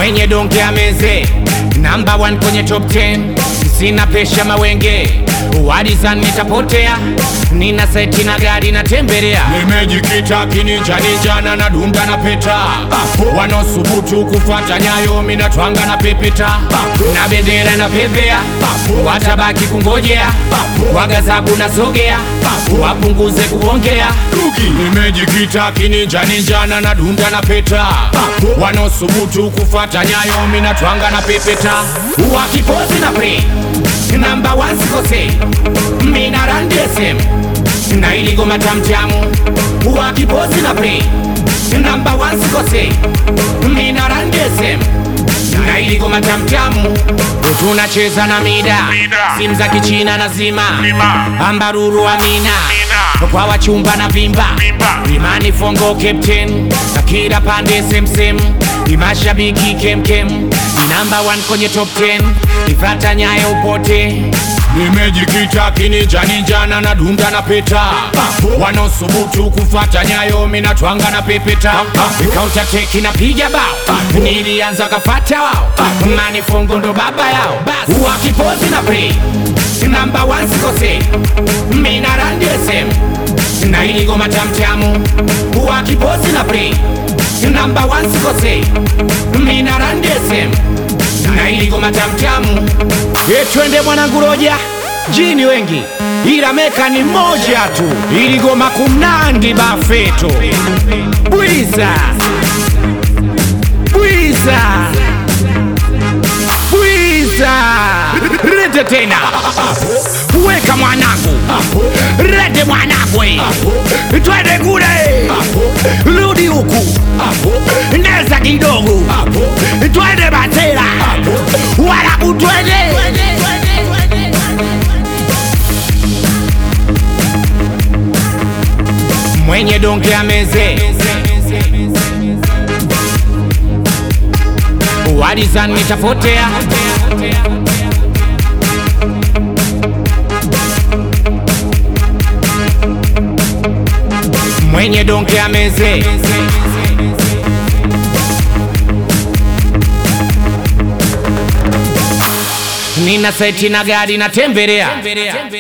mwenye donge ameze namba 1 kwenye top 10 sina pesha mawenge wadizan nitapotea nina seti na gari natembelea nimejikita kininja ninjana na dunda na peta wanaosubutu kufata nyayo minatwanga na pepeta na bendera na pepea watabaki kungojea wagazabu na sogea wapunguze kuongea nimejikita kininja ninjana na dunda na peta wanaosubutu kufata nyayo minatwanga na pepeta wakipozi na pre namba wansikose mina randesem na iligoma tamtamu wakipozi na pre namba wansikose mina randesem na iligoma tamtamu tunacheza na mida simu za kichina na zima ambaruru amina kwa wachumba na vimba imani fongo captain na kila pande semsem imashabiki kemkem ni namba 1 kwenye top 10 ifata nyayo upote nimejikita kininja ninjana na dunda na peta wanaosubutu kufata nyayo minatwanga na pepeta kaunta teki na piga bao nilianza kafata wao manifongo ndo baba yao wakipozi na pre namba 1 sikose mina randesem na iligoma tamtamu wakipozi na pre namba 1 sikose mina randesem na iligoma tamtamu etwende mwanangu roja jini wengi ila meka ni moja tu iligoma kumnandi bafeto bwiza bwiza bwiza rete tena weka mwanangu rete mwanangu twende kule rudi huku neza kidogo twende batera walaku twende mwenye donge ameze wadizan nitapotea mwenye donge ameze nina seti na gari natembelea